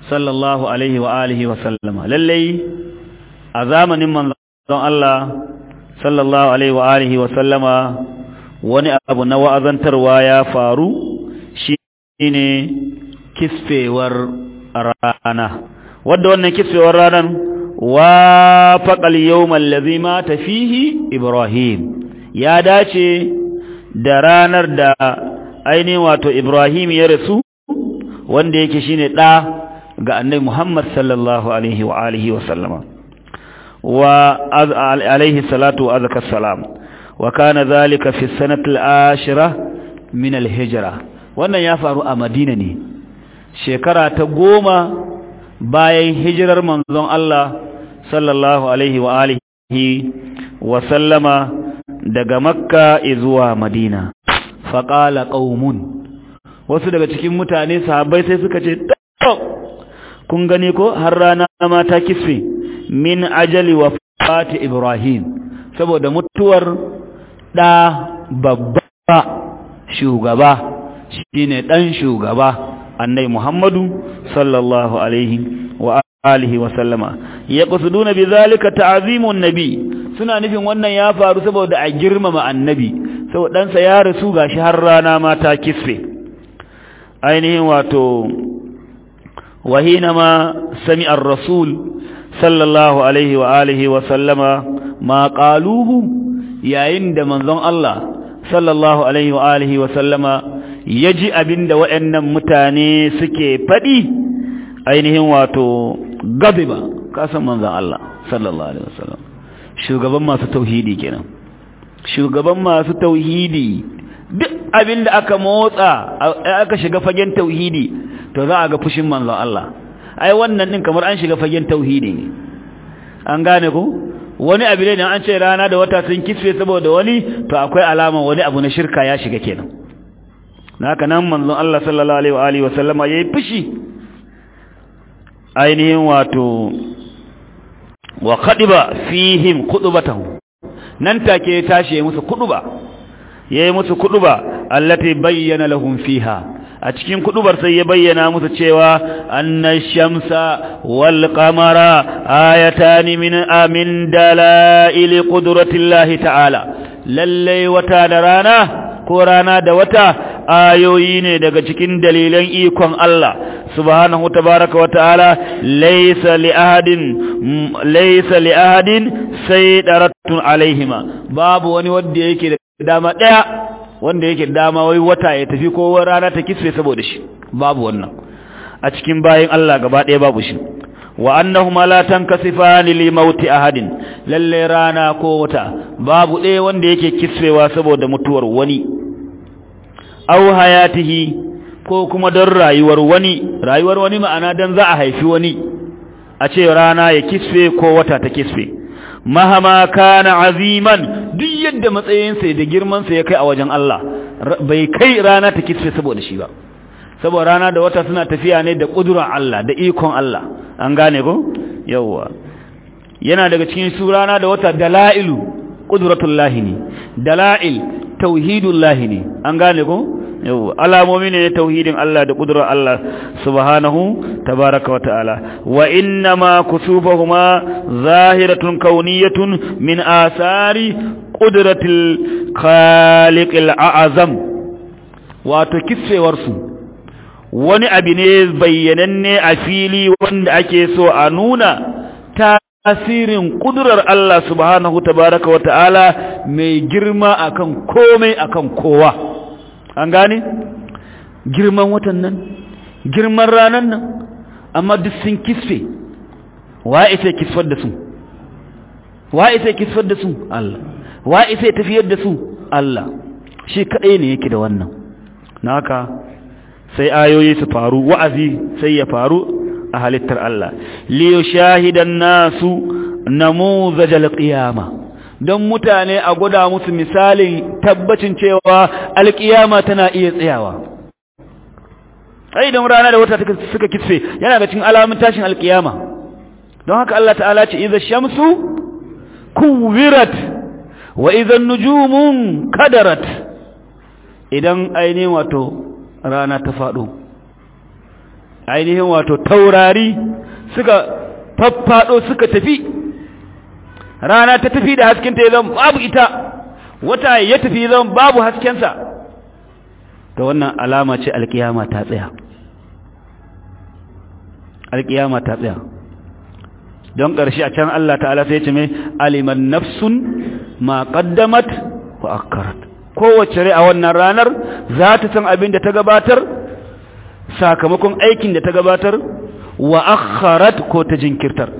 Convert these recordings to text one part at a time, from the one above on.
sallallahu alaihi wa alihi wa sallama lallai a zamanin manzon Allah sallallahu alaihi wa alihi wa sallama wani abu na wa'azantarwa ya faru shine kisfewar rana wadda wannan kisfewar ranar wa faqal yawmal ladhi mata fihi ibrahim ya dace da ranar da ainihin wato ibrahim ya rasu wanda yake shine da ga annabi muhammad sallallahu alaihi wa alihi wa sallama wa alaihi salatu wa azka salam wa kana zalika fi sanati al-ashira min al-hijra wannan ya faru a madina ne shekara ta goma bayan hijirar manzon Allah sallallahu alaihi wa alihi wa sallama daga makka zuwa madina faqala qaumun wasu daga cikin mutane sahabbai sai suka ce kun gani ko har rana ma ta kisfe min ajali wa fati ibrahim saboda mutuwar da babba shugaba shine dan shugaba annai muhammadu sallallahu alaihi wa alihi wa sallama yaqsuduna bidhalika ta'zimun nabi suna nufin wannan ya faru saboda a girmama annabi saboda ɗansa ya rasu gashi har rana ma ta kisfe ainihin wato wahina ma sami ar-rasul sallallahu alaihi wa alihi wa sallama ma qaluhu yayin da manzon Allah sallallahu alaihi wa alihi wa sallama yaji abinda waɗannan mutane suke faɗi ainihin wato gabiba kasan manzon Allah sallallahu alaihi wa sallam shugaban masu tauhidi kenan shugaban masu tauhidi duk abin da aka motsa aka shiga fagen tauhidi to za a ga fushin manzon Allah ai wannan din kamar an shiga fagen tauhidi ne an gane ko wani abu ne an ce rana da wata sun kisfe saboda wani to akwai alama wani abu na shirka ya shiga kenan haka nan manzon Allah sallallahu alaihi wa alihi wa sallama yayi fushi ainihin wato wa khadiba fihim khutbatahu nan take ya tashi ya musu kuduba yayi musu kuduba allati bayyana lahum fiha a cikin kudubar sai ya bayyana musu cewa anna shamsa wal qamara ayatani min amin dalail qudratillahi ta'ala lalle wata da rana ko rana da wata ayoyi ne daga cikin dalilan ikon Allah subhanahu tabaraka wa ta'ala laysa li ahadin laysa li ahadin saydaratun alaihima babu wani wanda yake da dama daya wanda yake dama wai wata ya tafi ko rana ta kisfe saboda shi babu wannan a cikin bayin Allah gaba daya babu shi wa annahuma la tankasifani li mauti ahadin lalle rana ko wata babu ɗaya wanda yake kisfewa saboda mutuwar wani aw hayatihi ko kuma don rayuwar wani rayuwar wani ma'ana dan za a haifi wani a ce rana ya kisfe ko wata ta kisfe mahama kana aziman duk yadda matsayinsa da girmansa ya kai a wajen Allah bai kai rana ta kisfe saboda shi ba saboda rana da wata suna tafiya ne da ƙudurar Allah da ikon Allah an gane ko yawwa yana daga cikin su rana da wata dala'ilu ƙudratullahi ne dala'il tauhidullahi ne an gane ko yau alamomi ne na tauhidin Allah da kudurar Allah subhanahu tabaraka wa ta'ala wa inna ma kusufahuma zahiratun kauniyatun min asari qudratil khaliqil a'zam wato kissewar su wani abu ne bayyananne a fili wanda ake so a nuna tasirin kudurar Allah subhanahu tabaraka wa ta'ala mai girma akan komai akan kowa an gane girman watan nan girman ranan nan amma duk sun kisfe wa ita kisfar da su wa ita kisfar da su Allah wa ita tafiyar da su Allah shi kadai ne yake da wannan naka sai ayoyi su faru wa'azi sai ya faru a halittar Allah liyo shahidan nasu namuzajal qiyama don mutane a gwada musu misalin tabbacin cewa alkiyama tana iya tsayawa sai don rana da wata suka kitse yana ga cikin alamun tashin alkiyama don haka Allah ta'ala ce idza shamsu kuwirat wa idza nujumun kadarat idan ainihin wato rana ta faɗo ainihin wato taurari suka faffado suka tafi rana ta tafi da haskenta ya zama babu ita wata ya tafi ya zama babu haskensa ta wannan alama ce alkiyama ta tsaya alkiyama ta tsaya don ƙarshe a can Allah ta'ala sai ce mai aliman nafsun ma qaddamat wa akkarat kowace rai a wannan ranar za ta san abin da ta gabatar sakamakon aikin da ta gabatar wa akharat ko ta jinkirtar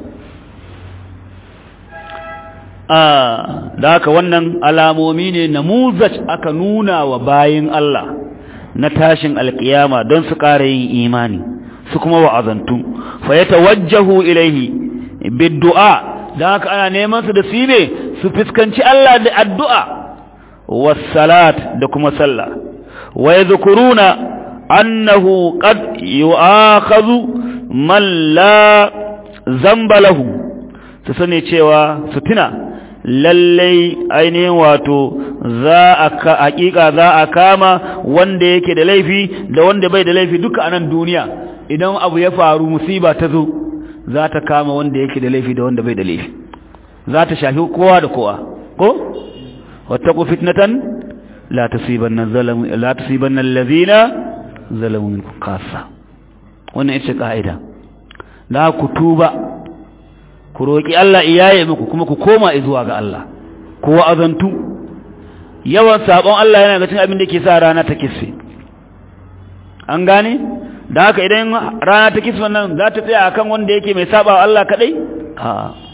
da haka wannan alamomi ne namuzaj aka nuna wa bayin Allah na tashin alkiyama don su ƙara yin imani su kuma wa'azantu fa yatawajjahu ilaihi biddu'a dan haka ana neman su da su ne su fuskanci Allah da addu'a wassalat da kuma sallah wa yadhkuruna annahu qad yu'akhadhu man la zamba lahu su sani cewa su tuna lallai ainihin wato za a ka hakika za a kama wanda yake da laifi da wanda bai da laifi duka a nan duniya idan abu ya faru musiba ta zo za ta kama wanda yake da laifi da wanda bai da laifi za ta shafi kowa da kowa ko wattaqu fitnatan la tusibanna zalamu la tusibanna allazina zalamu minkum khassa wannan ita kaida da ku tuba ku roki Allah iyaye muku kuma ku koma zuwa ga Allah ku wa'azantu yawan sabon Allah yana ga cin abin da ke sa rana ta kisse an gane da haka idan rana ta kisman nan za ta tsaya akan wanda yake mai saba wa Allah kadai a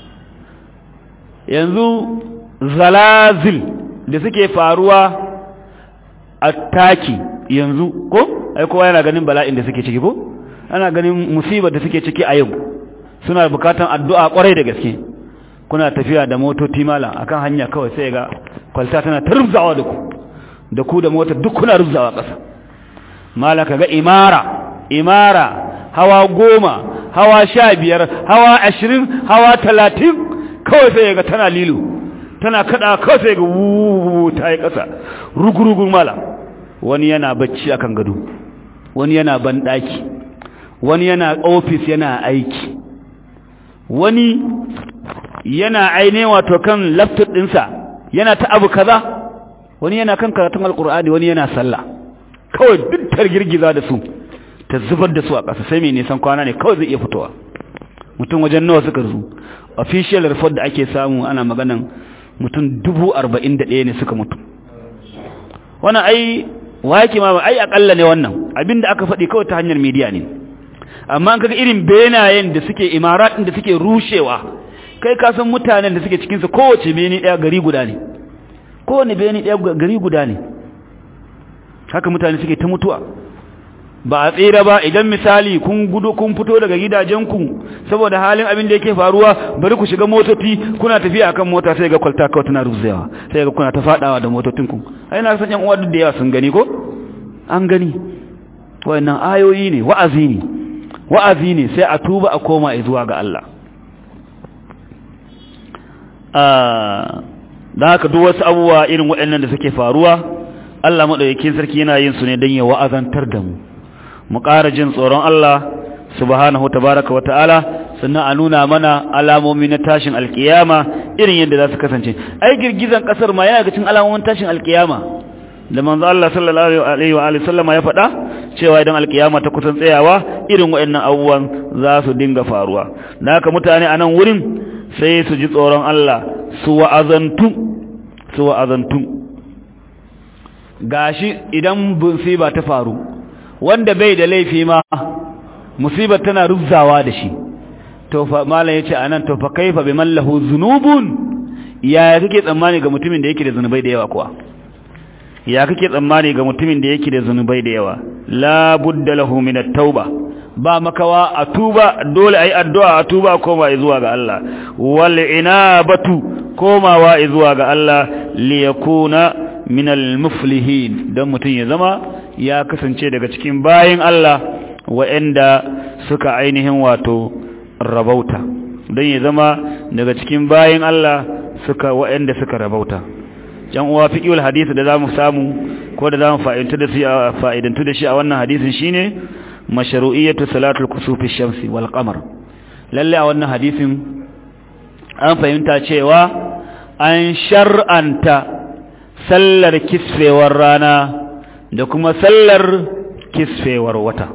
yanzu zalazil da suke faruwa a taki yanzu ko ai kowa yana ganin bala'in da suke ciki ko ana ganin musibar da suke ciki a yau suna bukatan addu'a kwarai da gaske kuna tafiya da motoci mala akan hanya kawai sai ga kwalta tana tarzawa da ku da ku da motar duk kuna rubzawa ƙasa mala kaga imara imara hawa goma hawa sha biyar hawa ashirin hawa talatin kawai sai ga tana lilo tana kada kawai sai ga wuuu ta yi ƙasa rugurugun mala wani yana bacci akan gado wani yana banɗaki wani yana ofis yana aiki wani yana aine wato kan laptop ɗinsa yana ta abu kaza wani yana kan karatun alkur'ani wani yana sallah kawai duk girgiza da su ta zubar da su a ƙasa sai mai nisan kwana ne kawai zai iya fitowa mutum wajen nawa suka zu official report da ake samu ana maganan mutum dubu arba'in da ɗaya ne suka mutu wannan ai wake ma ai akalla ne wannan abinda aka faɗi kawai ta hanyar media ne amma an kaga irin benayen da suke imaratin da suke rushewa kai ka san mutanen da suke cikinsa kowace beni ɗaya gari guda ne kowane beni ɗaya gari guda ne haka mutane suke ta mutuwa ba a tsira ba idan misali kun gudu kun fito daga gidajenku saboda halin abin da yake faruwa bari ku shiga motoci kuna tafiya akan mota sai ga kwalta kawai tana ruzewa sai ga kuna ta fadawa da motocinku ai na san yan uwa duk da yawa sun gani ko an gani wayannan ayoyi ne wa'azi ne wa'azi ne sai a tuba a koma zuwa ga Allah da haka duk wasu abubuwa irin waɗannan da suke faruwa Allah maɗaukakin sarki yana yin su ne don ya wa'azantar da mu mu ƙara jin tsoron Allah subhanahu tabaraka wa ta'ala sannan a nuna mana alamomi na tashin alkiyama irin yadda za su kasance ai girgizan ƙasar ma yana ga cikin alamomin tashin alkiyama da manzo Allah sallallahu alaihi wa alihi sallama ya faɗa cewa idan alkiyama ta kusan tsayawa irin waɗannan abubuwan za su dinga faruwa da haka mutane a nan wurin sai su ji tsoron Allah su wa'azantu su wa'azantu gashi idan musiba ta faru wanda bai da laifi ma musibar tana rubzawa da shi to fa malam yace anan to fa kaifa biman lahu zunubun ya kake tsammani ga mutumin da yake da zunubai da yawa kuwa ya kake tsammani ga mutumin da yake da zunubai da yawa la budda lahu min at-tauba ba makawa a tuba dole ayi addu'a a tuba koma zuwa ga Allah wal inabatu komawa zuwa ga Allah li yakuna min al-muflihin dan mutun ya zama ya kasance daga cikin bayin Allah waɗanda suka ainihin wato rabauta dan ya zama daga cikin bayin Allah suka waɗanda suka rabauta yan uwa fiqhul hadisi da zamu samu ko da zamu fa'idantu da shi fa'idantu da shi a wannan hadisin shine mashru'iyyatu salatul kusufi shamsi wal qamar lalle a wannan hadisin an fahimta cewa an shar'anta sallar kisfewar rana da kuma sallar kisfewar wata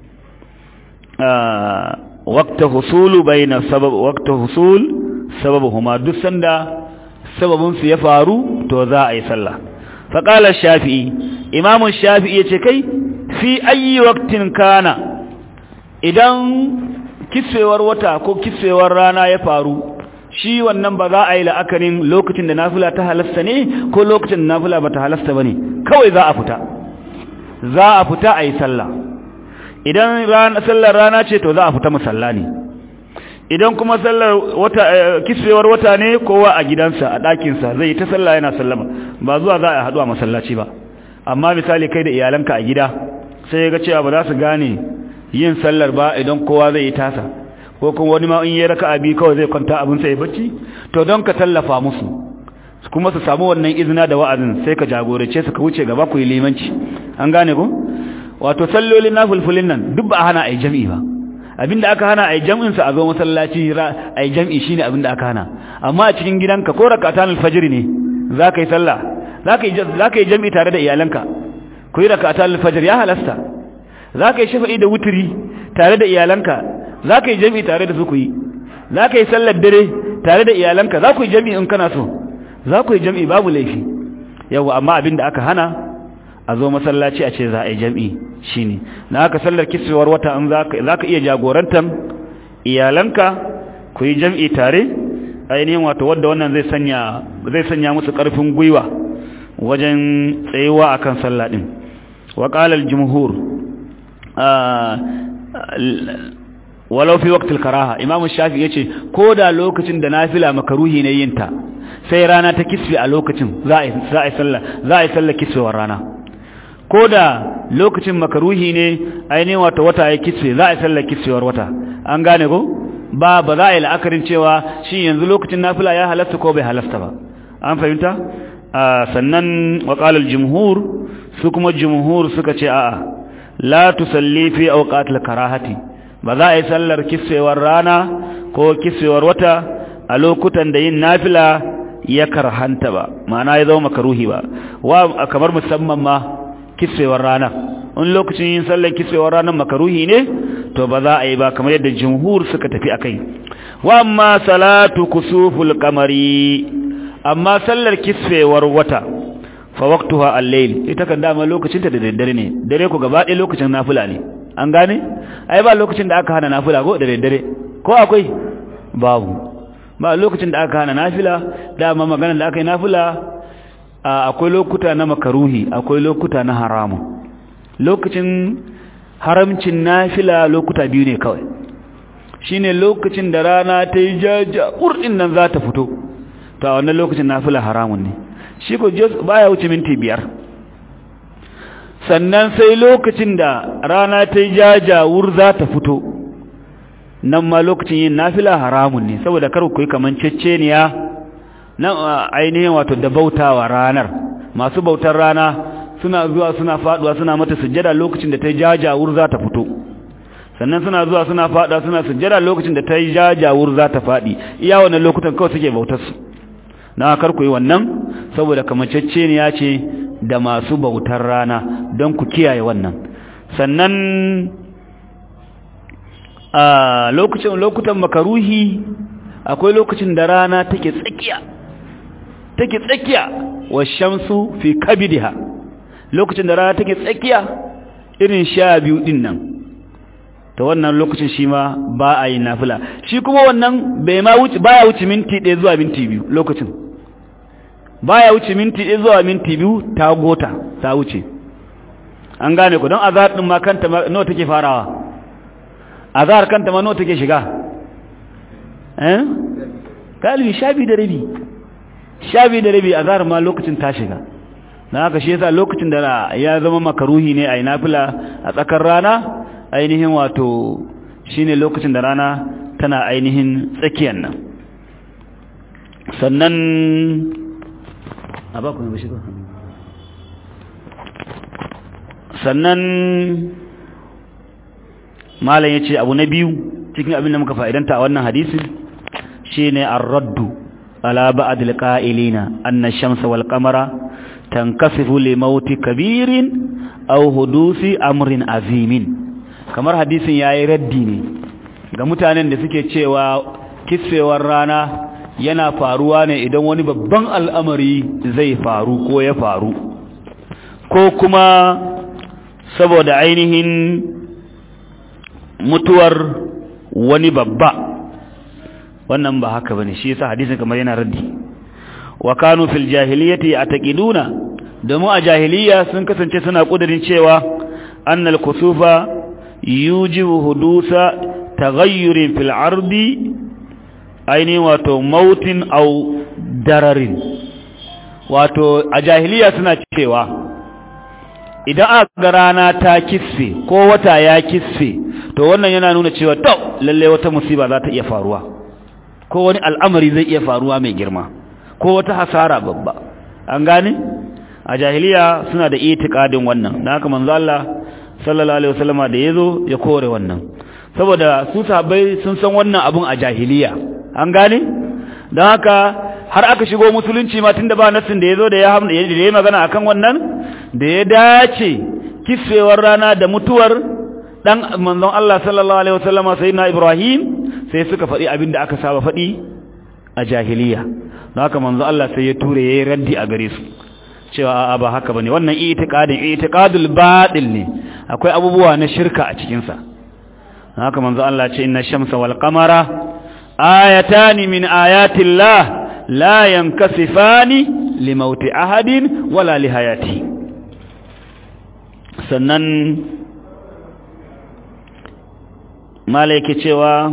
waqta husulu bayna sabab waqta husul sababuhuma duk sanda sababin su ya faru to za a yi sallah fa qala shafi'i imamu shafi'i yace kai fi ayi waqtin kana idan kisfewar wata ko kisfewar rana ya faru shi wannan ba za a yi la'akarin lokacin da nafila ta halasta ne ko lokacin da nafila ba ta halasta ba ne kawai za a fita za a fita a yi sallah idan sallar rana ce to za a fita musalla ne idan kuma sallar wata kisfewar wata ne kowa a gidansa a ɗakinsa zai yi ta sallah yana sallama ba zuwa za a haɗu a masallaci ba amma misali kai da iyalanka a gida sai ga cewa ba za su gane yin sallar ba idan kowa zai yi tasa ko kuma wani ma in yi raka'a biyu kawai zai kwanta abin sai bacci to don ka tallafa musu kuma su samu wannan izina da wa'azin sai ka jagorace su ka wuce gaba ku yi limanci an gane ko wato sallolin nafilfilin nan duk ba a hana ai jami'i ba abinda aka hana ai jami'in sa a zo masallaci ai jami'i shine abinda aka hana amma a cikin gidanka ko rak'atan alfajr ne zaka yi sallah zaka yi zaka yi jami'i tare da iyalanka ku yi rak'atan alfajr ya halasta zaka yi shafa'i da wuturi tare da iyalanka za ka yi jami'i tare da su ku yi za ka yi sallar dare tare da iyalanka za ku yi jami'i in kana so za ku yi jami'i babu laifi yau amma abin da aka hana a zo masallaci a ce za a yi jami'i shi ne na aka sallar kiswewar wata in za ka iya jagorantar iyalanka ku yi jami'i tare ainihin wato wadda wannan zai sanya zai sanya musu ƙarfin gwiwa wajen tsayuwa akan sallah din wa qala al-jumhur walau fi waqtil karaha imamu shafi yace ko da lokacin da nafila makaruhi ne yin ta sai rana ta kisfi a lokacin za a za a sallah za a sallah kisfewar rana ko da lokacin makaruhi ne ainihin wata wata ya kisfe za a sallah kisfewar wata an gane ko ba ba za a yi la'akarin cewa shi yanzu lokacin nafila ya halasta ko bai halasta ba an fahimta sannan wa qala al-jumhur su kuma jumhur suka ce a'a la tusalli fi awqatil karahati ba za a yi sallar kiswewar rana ko kiswewar wata a lokutan da yin nafila ya karhanta ba ma'ana ya zama makaruhi ba wa kamar musamman ma kiswewar rana in lokacin yin sallar kiswewar ranar makaruhi ne to ba za a yi ba kamar yadda jumhur suka tafi akai wa amma salatu kusuful qamari amma sallar kiswewar wata fa waqtuha al-layl ita kan dama lokacin ta da daddare ne dare ko gaba ɗaya lokacin nafila ne an gane ai ba lokacin da aka hana nafila ko da daddare ko akwai babu ba lokacin da aka hana nafila dama maganar da aka yi nafila akwai lokuta na makaruhi akwai lokuta na haramu lokacin haramcin nafila lokuta biyu ne kawai shine lokacin da rana ta yi jaja urdin nan za ta fito to a wannan lokacin nafila haramun ne shi ko baya wuce minti biyar sannan sai lokacin da rana ta yi jajawur za ta fito nan ma lokacin yin nafila haramun ne saboda kar ku yi kaman ceceniya nan ainihin wato da bautawa ranar masu bautar rana suna zuwa suna faduwa suna mata sujjada lokacin da ta yi jajawur za ta fito sannan suna zuwa suna faduwa suna sujjada lokacin da ta yi jajawur za ta fadi iya wannan lokutan kawai suke bautar su na kar ku yi wannan saboda kamanceceniya ce da masu bautar rana don ku kiyaye wannan sannan a lokacin lokutan makaruhi akwai lokacin da rana take tsakiya take tsakiya wa shamsu fi kabidiha lokacin da rana take tsakiya irin sha biyu din nan ta wannan lokacin shi ma ba a yi nafila shi kuma wannan bai ma wuce baya wuce minti ɗaya zuwa minti biyu lokacin baya wuce minti ɗaya zuwa minti biyu ta gota ta wuce an gane ku don azhar din ma kanta nawa take farawa azhar kanta ma nawa take shiga eh galibi shabi da rabi shabi da rabi azhar ma lokacin ta shiga na haka shi yasa lokacin da ya zama makaruhi ne a nafila a tsakar rana ainihin wato shine lokacin da rana tana ainihin tsakiyar nan sannan a ba ku ne bashi sannan malam yace abu na biyu cikin abin da muka fa'idanta a wannan hadisi shine ar-raddu ala ba'd al-qa'ilina anna ash-shamsa wal qamara tankasifu li mauti kabirin aw hudusi amrin azimin kamar hadisin yayi raddi ne ga mutanen da suke cewa kissewar rana yana faruwa ne idan wani babban al'amari zai faru ko ya faru ko kuma saboda ainihin mutuwar wani babba wannan ba haka bane shi yasa hadisin kamar yana raddi wa kanu fil jahiliyyati ataqiduna domin a jahiliya sun kasance suna kudirin cewa annal kusufa yujibu hudusa taghayyurin fil ardi aini wato mautin au dararin wato a jahiliya suna cewa idan aka ga rana ta kisfe ko wata ya kisfe to wannan yana nuna cewa to lalle wata musiba za ta iya faruwa ko wani al'amari zai iya faruwa mai girma ko wata hasara babba an gane a jahiliya suna da itikadin wannan dan haka manzo Allah sallallahu alaihi wasallama da yazo ya kore wannan saboda su sahabbai sun san wannan abun a jahiliya an gane dan haka har aka shigo musulunci ma tunda ba nassin da yazo da ya da ya magana akan wannan da ya dace kisfewar rana da mutuwar dan manzon Allah sallallahu alaihi wasallama sayyidina Ibrahim sai suka faɗi abin da aka saba faɗi a jahiliya don haka manzon Allah sai ya ture yayi raddi a gare su cewa a'a ba haka bane wannan itiqadin itiqadul batil ne akwai abubuwa na shirka a cikin sa haka manzon Allah ce inna shamsa wal qamara ayatan min ayati llah la yankasifani limauti ahadin wala lihayati sannan malaike cewa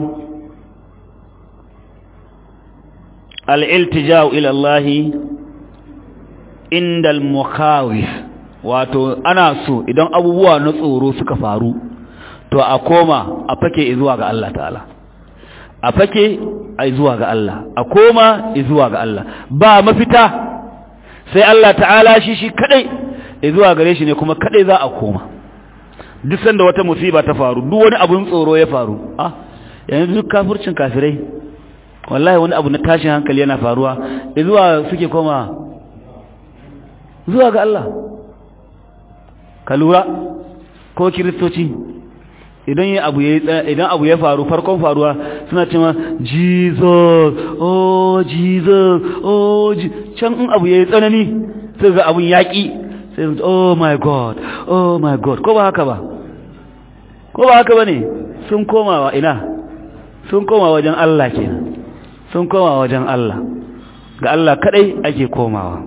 al'iltija'u ilallahi inda al-mukhawif wato ana so idan abubuwa na tsoro suka faru to a koma a fake zuwa ga Allah ta'ala a fake a zuwa ga Allah a koma zuwa ga Allah ba mafita sai Allah ta'ala shi shi kadai zuwa gare shi ne kuma kadai za a koma duk sanda wata musiba ta faru duk wani abun tsoro ya faru ah yanzu duk kafircin kafirai wallahi wani abu na tashin hankali yana faruwa zuwa suke koma zuwa ga Allah ka lura ko kiristoci idan ya abu ya idan abu ya faru farkon faruwa suna cewa Jesus oh Jesus oh can in abu yayi tsanani sai ga abun yaki sai oh my god oh my god ko ba haka ba ko ba haka bane sun koma wa ina sun koma wajen Allah kenan sun koma wajen Allah ga Allah kadai ake komawa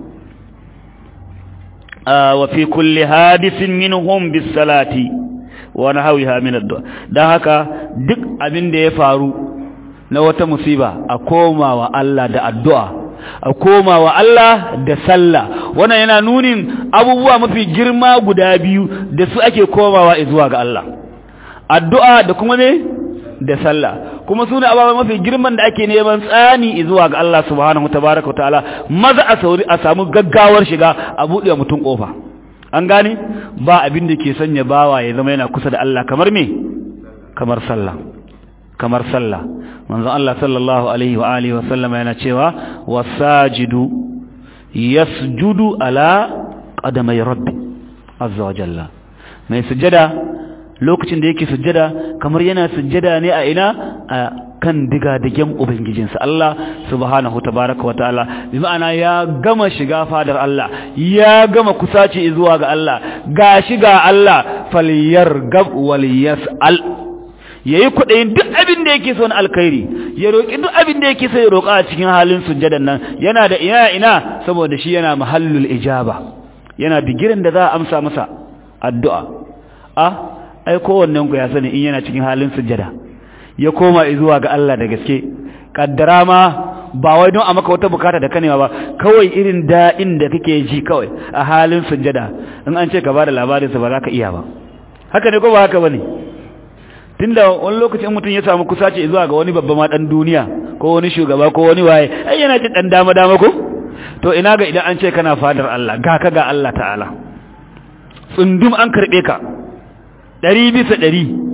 wa fi kulli hadisin minhum bis salati wa nahwiha min ad-du'a dan haka duk abin da ya faru na wata musiba a komawa Allah da addu'a a komawa Allah da sallah wannan yana nunin abubuwa mafi girma guda biyu da su ake komawa zuwa ga Allah addu'a da kuma ne da sallah kuma sune ababa mafi girman da ake neman tsani zuwa ga Allah subhanahu tabaaraka ta'ala maza a sauri a samu gaggawar shiga a buɗe mutum kofa an gane ba abin da ke sanya bawa ya zama yana kusa da Allah kamar me kamar sallah kamar sallah manzon Allah sallallahu alaihi wa alihi wa sallama yana cewa wasajidu yasjudu ala qadamai rabbi azza wa jalla mai sujada lokacin da yake sujjada kamar yana sujjada ne a ina a kan digadigen ubangijinsa Allah subhanahu tabaraka wataala bi ma'ana ya gama shiga fadar Allah ya gama kusaci zuwa ga Allah ga shiga Allah falyargab wal yas'al yayi kudayin duk abin da yake so na alkhairi ya roki duk abin da yake so ya roka a cikin halin sujjadan nan yana da ina ina saboda shi yana mahallul ijaba yana bigirin da za a amsa masa addu'a ah ai kowannen ku ya sani in yana cikin halin sujjada ya koma zuwa ga Allah da gaske kaddara ma ba wai don a maka wata bukata da kanewa ba kawai irin daɗin da kake ji kawai a halin sujjada in an ce ka bada labarin sa ba za ka iya ba haka ne ko ba haka bane tunda wani lokacin mutum ya samu kusaci zuwa ga wani babba ma dan duniya ko wani shugaba ko wani waye ai yana jin dan dama dama ko to ina ga idan an ce kana fadar Allah ga ka ga Allah ta'ala tsundum an karbe ka ɗari bisa ɗari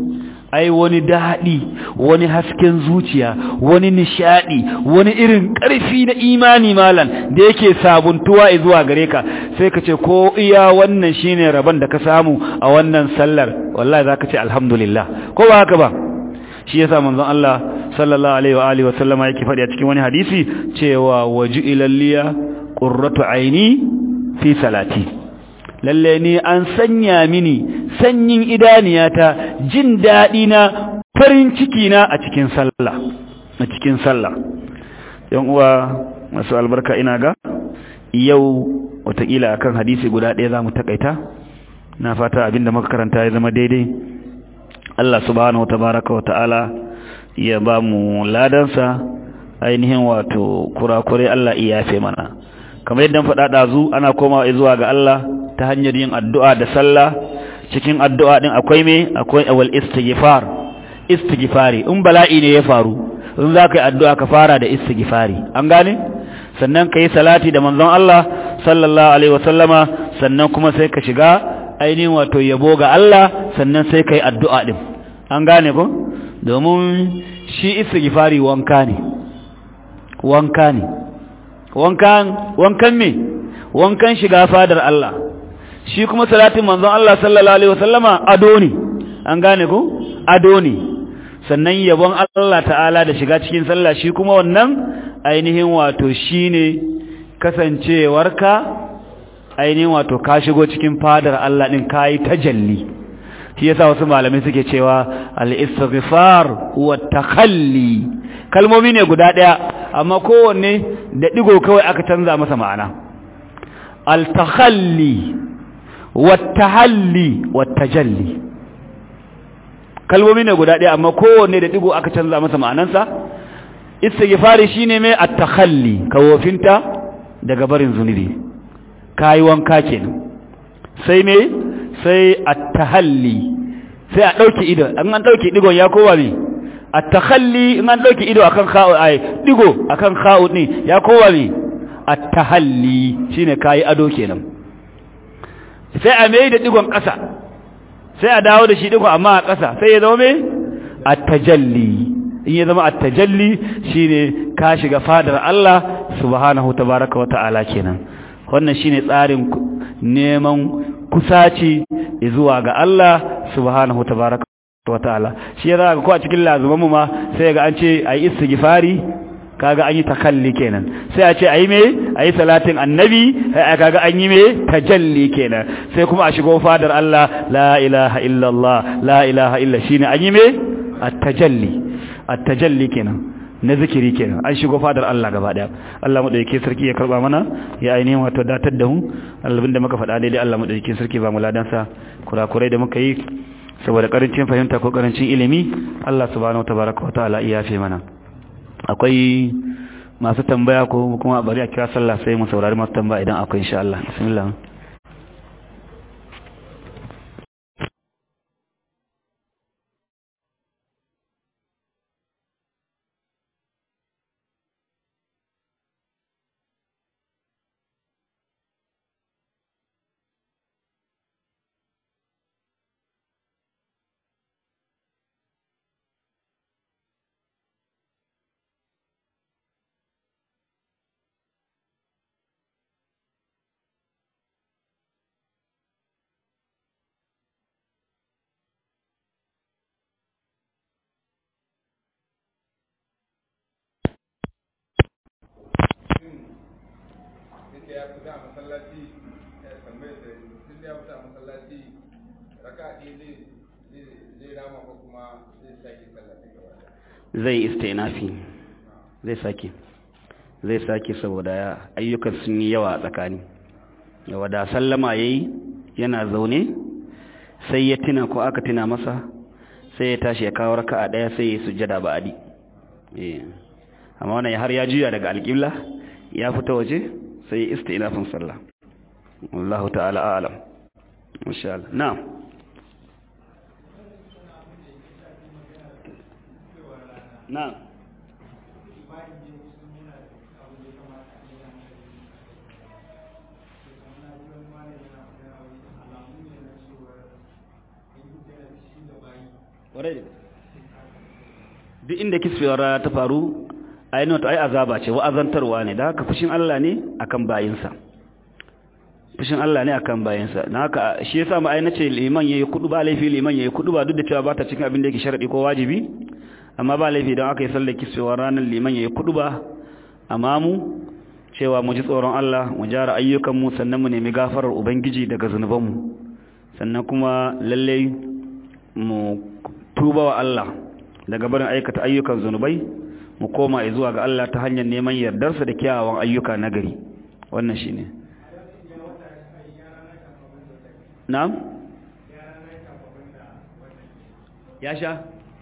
ai wani daɗi wani hasken zuciya wani nishaɗi wani irin ƙarfi na imani malam da yake sabuntuwa zuwa gare ka sai ka ce ko iya wannan shine rabon da ka samu a wannan sallar wallahi zaka ce alhamdulillah ko ba haka ba shi yasa manzon Allah sallallahu alaihi wa alihi wa sallama yake faɗi a cikin wani hadisi cewa waju ilalliya qurratu aini fi salati lalle ni an sanya mini sanyin idaniyata jin daɗi na farin ciki na a cikin sallah a cikin sallah yan uwa masu albarka ina ga yau watakila akan hadisi guda ɗaya zamu takaita na fata abinda muka karanta ya zama daidai Allah subhanahu watabaraka wata'ala ya ba mu ladansa ainihin wato kurakurai Allah iya yafe mana kamar yadda faɗa ɗazu ana komawa zuwa ga Allah ta hanyar yin addu'a da sallah cikin addu'a din akwai me akwai awal istighfar istighfari in bala'i ne ya faru in za ka yi addu'a ka fara da istighfari an gane sannan ka yi salati da manzon Allah sallallahu alaihi wasallama sannan kuma sai ka shiga ainihin wato yabo ga Allah sannan sai ka yi addu'a din an gane ko domin shi istighfari wanka ne wanka ne wankan wankan me wankan shiga fadar Allah shi kuma salatin manzon Allah sallallahu alaihi wasallama ado ne an gane ko ado ne sannan yabon Allah ta'ala da shiga cikin sallah shi kuma wannan ainihin wato shine kasancewarka ainihin wato ka shigo cikin fadar Allah din kai tajalli shi yasa wasu malamai suke cewa al-istighfar wa takhalli kalmomi ne guda daya amma kowanne da digo kawai aka canza masa ma'ana al-takhalli wa tahalli wa tajalli kalmomi ne guda daya amma kowanne da digo aka canza masa ma'anansa istighfari shine mai at-takhalli kawofinta daga barin zunubi kai wanka kenan sai me sai at-tahalli sai a dauke ido an an dauke digon ya kowa me at-takhalli in an dauke ido akan kha'u ai digo akan kha'u ne ya kowa me at-tahalli shine kai ado kenan sai a mai da digon ƙasa sai a dawo da shi digon amma a ƙasa sai ya zama me at-tajalli in ya zama at-tajalli shine ka shiga fadar Allah subhanahu tabaaraka wa ta'ala kenan wannan shine tsarin neman kusaci zuwa ga Allah subhanahu tabaaraka wa ta'ala shi ya zaka ko a cikin lazumanmu ma sai ga an ce ayi istighfari kaga an yi takalli kenan sai a ce ayi me ayi salatin annabi kaga an yi me tajalli kenan sai kuma a shigo fadar Allah la ilaha illallah la ilaha illa shine an yi me at-tajalli at-tajalli kenan na zikiri kenan an shigo fadar Allah gaba daya Allah madauke sarki ya karba mana ya ainihin wato datar da mu albin da muka faɗa daidai Allah madauke sarki ba mu ladan sa kurakurai da muka yi saboda karancin fahimta ko karancin ilimi Allah subhanahu watabaraka wa ta'ala iya yafe mana akwai masu tambaya ko kuma bari a kira sallah sai mu saurari masu tambaya idan akwai insha Allah bismillah da ya fita a masallaci ya tambaye da tun da ya fita a masallaci raka ɗaya zai zai rama ko kuma zai sake sallaci gaba zai istinafi zai sake zai sake saboda ayyukan sun yi yawa a tsakani yawa da sallama yayi yana zaune sai ya tuna ko aka tuna masa sai ya tashi ya kawo raka'a daya sai ya sujjada ba'adi eh amma wannan har ya juya daga alƙibla ya fita waje sai istinafin sallah wallahu ta'ala a'lam insha Allah na'am na'am What is it? duk inda kisfewar rana ta faru ainihin wata ai azaba ce wa'azantarwa ne da haka fushin Allah ne akan bayinsa fushin Allah ne akan bayinsa na haka shi yasa ma ai nace liman yayi kudu ba laifi liman yayi kudu ba duk da cewa ba ta cikin abin da yake sharadi ko wajibi amma ba laifi don aka yi sallar kisfewar ranar liman yayi kudu ba amma mu cewa mu ji tsoron Allah mu jara ayyukan mu sannan mu nemi gafarar ubangiji daga zunuban mu sannan kuma lalle mu tuba wa Allah daga barin aikata ayyukan zunubai mu koma zuwa ga Allah ta hanyar neman yardarsa da kyawawan ayyuka nagari wannan shine na'am ya sha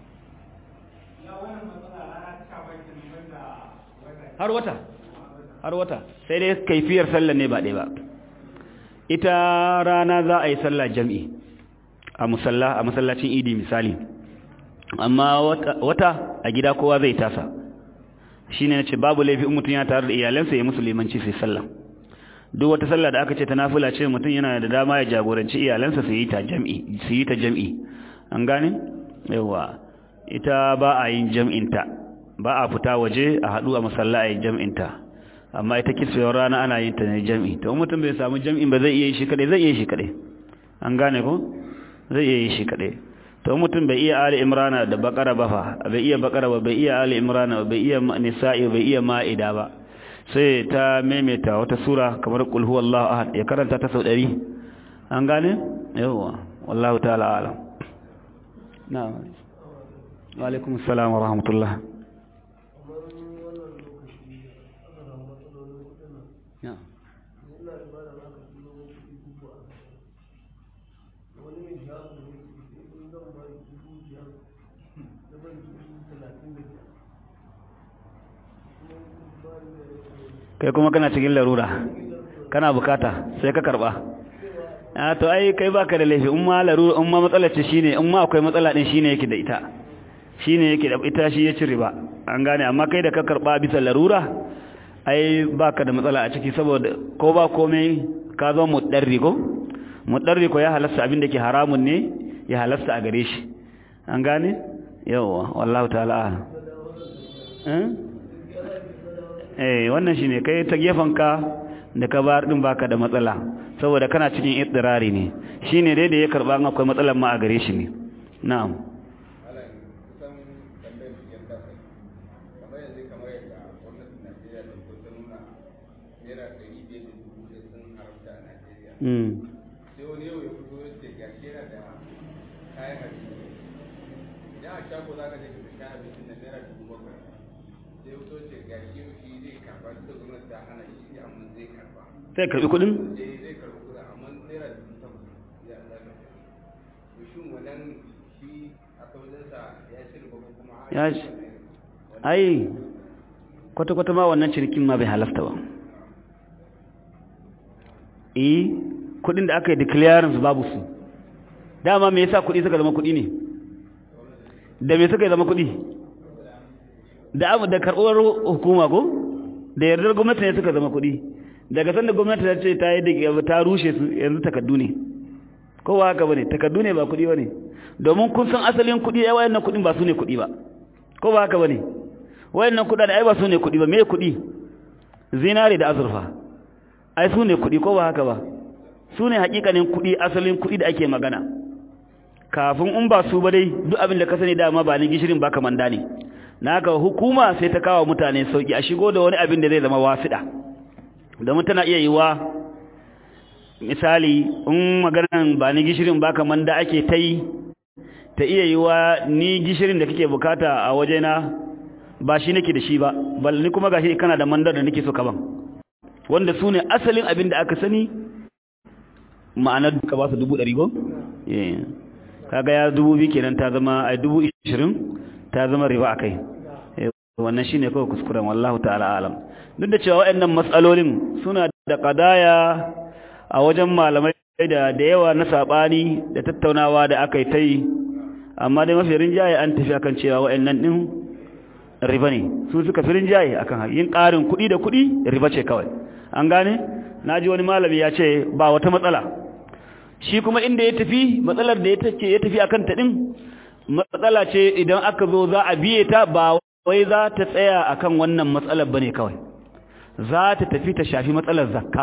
har wata har wata sai dai kaifiyar sallar ne ba ɗaya ba ita rana za a yi sallah jam'i a musalla a masallacin idi misali amma wata a gida kowa zai tasa shine nace babu laifi in mutum ya tare da iyalansa ya musu limanci sai sallah duk wata sallah da aka ce ta nafila ce mutum yana da dama ya jagoranci iyalansa su yi ta jam'i su yi ta jam'i an gane yawa ita ba a yin jam'in ta ba a fita waje a hadu a masalla a yin jam'in ta amma ita kisfewar rana ana yin ta ne jam'i to mutum bai samu jam'in ba zai iya yi shi kadai zai iya yi shi kadai an gane ko zai iya yi shi kadai to mutum bai iya ali imrana da bakara ba fa bai iya bakara ba bai iya ali imrana bai iya nisa'i bai iya ma'ida ba sai ta maimaita wata sura kamar qul huwallahu ahad ya karanta ta sau 100 an gane yawa wallahu ta'ala alam na'am wa alaikum assalam wa rahmatullah na'am kai kuma kana cikin larura kana bukata sai ka karba a to ai kai baka da laifi umma larura umma matsalar ce shine umma akwai matsala din shine yake da ita shine yake da ita shi ya ci riba an gane amma kai da ka karba bisa larura ai baka da matsala a ciki saboda ko ba komai ka zo mudarri ko mudarri ko ya halasta abin da ke haramun ne ya halasta a gare shi an gane yawa wallahu ta'ala eh wannan shine kai ta ka da ka bar din baka da matsala saboda kana cikin idrari ne shine dai da ya karba an akwai matsalar ma a gare shi ne na'am Mm. sai wani yau ya fito ya ce gashi yana da kayan abinci idan a shago za ka je ka sha abincin na naira dubu bakwai sai ya fito ce gashi shi zai karba duk da gwamnati ta hana shi amma zai karba sai karbi kudin eh zai karbi kuɗi amma naira dubu takwas ya zaka to shin wannan shi a kawajensa ya ci riba ko kuma ya ci ai kwata-kwata ma wannan cinikin ma bai halasta ba eh kudin da aka yi declarance babu su dama me yasa kudi suka zama kudi ne da me suka zama kudi da abu da karɓar hukuma ko da yardar gwamnati ne suka zama kudi daga sanda gwamnati ta ce ta yi da ta rushe su yanzu takaddu ne ko ba haka bane takaddu ne ba kudi bane domin kun san asalin kudi ai wayannan kudin ba su ne kudi ba ko ba haka bane wayannan kudaden ai ba su ne kudi ba me kudi zinare da azurfa ai su ne kuɗi ko ba haka ba su ne hakikanin kuɗi asalin kuɗi da ake magana kafin in ba su ba dai duk abin da ka sani dama ba ni gishirin ba kamanda ne na haka hukuma sai ta kawo mutane sauki a shigo da wani abin da zai zama wasiɗa domin tana iya yiwa misali in maganan ba ni gishirin ba kamanda ake ta yi ta iya yiwa ni gishirin da kake bukata a wajena ba shi nake da shi ba bal ni kuma gashi kana da mandar da nake so ka ban wanda su ne asalin abin da aka sani ma'anar duka ba su dubu ɗari go? kaga ya dubu biyu kenan ta zama a dubu ishirin ta zama riba a kai wannan shi ne kawai kuskuren wallahu ta'ala alam duk da cewa waɗannan matsalolin suna da ƙadaya a wajen malamai da da yawa na saɓani da tattaunawa da aka yi ta yi amma dai mafi rinjaye an tafi akan cewa waɗannan ɗin riba ne su suka fi rinjaye akan yin ƙarin kuɗi da kuɗi riba ce kawai an gane na ji wani malami ya ce ba wata matsala shi kuma inda ya tafi matsalar da ya tafi akan ta ɗin matsala ce idan aka zo za a biye ta ba wai za ta tsaya akan wannan matsalar bane kawai za ta tafi ta shafi matsalar zakka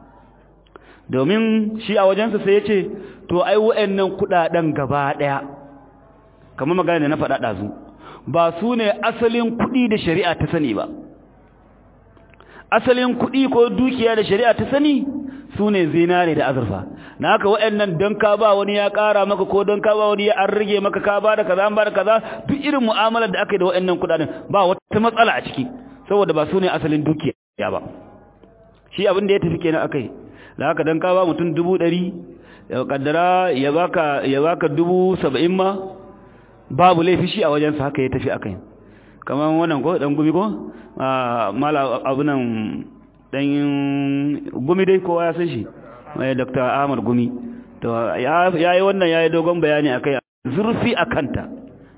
domin shi a wajensa sai ya ce to ai wa'annan kudaden gaba daya kamar magana da na faɗa ɗazu ba su ne asalin kuɗi da shari'a ta sani ba asalin kuɗi ko dukiya da shari'a ta sani su ne zinare da azurfa na haka waɗannan don ka ba wani ya ƙara maka ko don ka ba wani ya an rage maka ka ba da kaza an ba da kaza duk irin mu'amalar da aka yi da waɗannan kuɗaɗen ba wata matsala a ciki saboda ba su ne asalin dukiya ba shi abin da ya tafi kenan aka yi da haka don ka ba mutum dubu ɗari ya kaddara ya baka ya baka dubu saba'in ma babu laifi shi a wajensa haka ya tafi aka yi kamar wannan ko dan gumi ko mala abunan dan gumi dai kowa ya san shi mai dr ahmad gumi to ya yi wannan ya yi dogon bayani a kai zurfi a kanta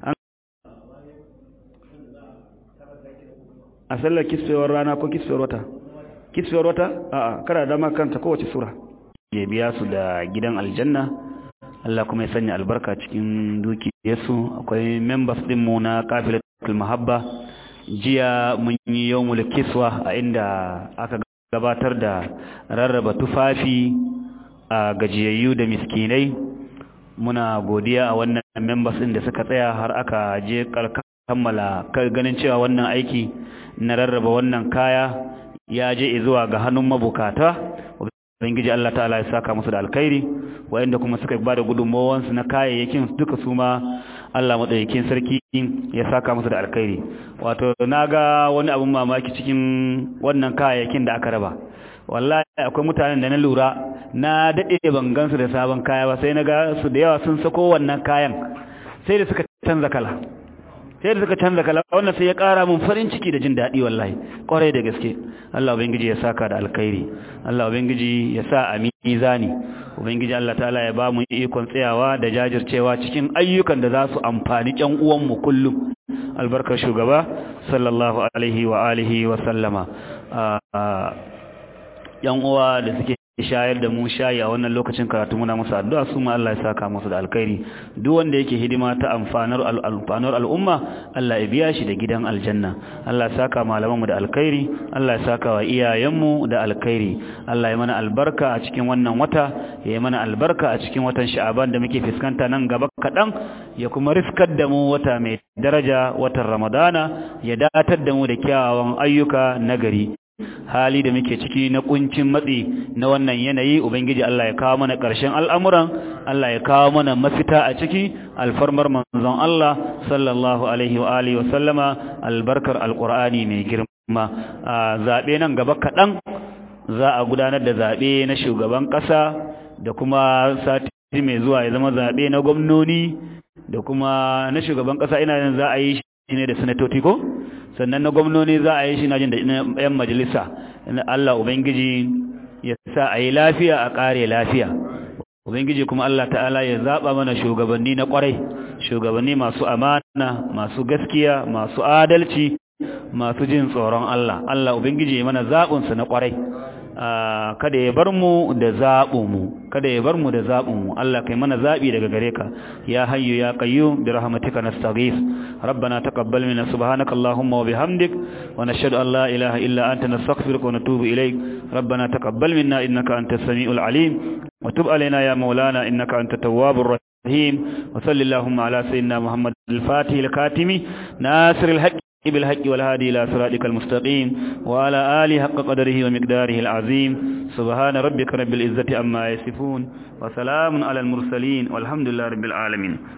a sallar kisfewar rana ko kisfewar wata kisfewar wata a'a kada dama kanta kowace sura ya biya su da gidan aljanna Allah kuma ya sanya albarka cikin dukiyarsu akwai members dinmu na kafilatul mahabba jiya mun yi yawmul kiswa a inda aka gabatar da rarraba tufafi a gajiyayyu da miskinai muna godiya a wannan members din da suka tsaya har aka je kammala ganin cewa wannan aiki na rarraba wannan kaya ya je zuwa ga hannun mabukata ubangiji Allah ta'ala ya saka musu da alkhairi wayanda kuma suka bada gudunmawansu na kayayyakin duka su ma Allah madaukakin sarki ya saka musu da alkhairi wato naga wani abun mamaki cikin wannan kayayyakin da aka raba wallahi akwai mutanen da na lura na dade ban gansu da sabon kaya ba sai naga su da yawa sun sako wannan kayan sai da suka canza kala sai da suka canza kala wannan sai ya kara mun farin ciki da jin daɗi wallahi kwarai da gaske Allah ubangiji ya saka da alkhairi Allah ubangiji ya sa a mizani ubangiji Allah ta'ala ya ba mu ikon tsayawa da jajircewa cikin ayyukan da za su amfani ƴan uwan mu kullum albarkar shugaba sallallahu alaihi wa alihi wa sallama ƴan uwa da suke shayar da mu shayi a wannan lokacin karatu muna musu addu'a su ma Allah ya saka musu da alkhairi duk wanda yake hidima ta amfanar al'amfanar al'umma Allah ya biya shi da gidan aljanna Allah ya saka malamanmu da alkhairi Allah ya saka wa iyayenmu da alkhairi Allah ya mana albarka a cikin wannan wata ya yi mana albarka a cikin watan sha'aban da muke fuskanta nan gaba kaɗan ya kuma riskar da mu wata mai daraja watan ramadana ya datar da mu da kyawawan ayyuka nagari hali da muke ciki na kuncin matsi na wannan yanayi ubangiji Allah ya kawo mana ƙarshen al'amuran Allah ya kawo mana mafita a ciki alfarmar manzon Allah sallallahu alaihi wa alihi wa sallama albarkar alqur'ani mai girma zabe nan gaba kaɗan za a gudanar da zabe na shugaban ƙasa da kuma sati mai zuwa ya zama zabe na gwamnoni da kuma na shugaban ƙasa ina yin za a yi shi ne da sanatoci ko sannan na gwamnoni za a yi shi na jin da yan majalisa Allah Ubangiji ya sa a yi lafiya a ƙare lafiya Ubangiji kuma Allah ta'ala ya zaɓa mana shugabanni na ƙwarai shugabanni masu amana masu gaskiya masu adalci masu jin tsoron Allah Allah Ubangiji ya mana zaɓinsa na ƙwarai kada ya bar mu da zaɓinmu kada ya bar mu da zaɓinmu Allah kai mana zaɓi daga gare ka ya hayyu ya qayyum bi rahmatika nastaghith rabbana taqabbal minna subhanaka allahumma wa bihamdik wa nashhadu an la ilaha illa anta nastaghfiruka wa natubu ilayk rabbana taqabbal minna innaka antas samiul alim wa tub alaina ya maulana innaka antat tawwabur rahim wa sallallahu ala sayyidina muhammad al-fatih al-katimi nasir al-haqq بالحق والهادي إلى صراطك المستقيم وعلى آله حق قدره ومقداره العظيم سبحان ربك رب العزة أما يصفون وسلام على المرسلين والحمد لله رب العالمين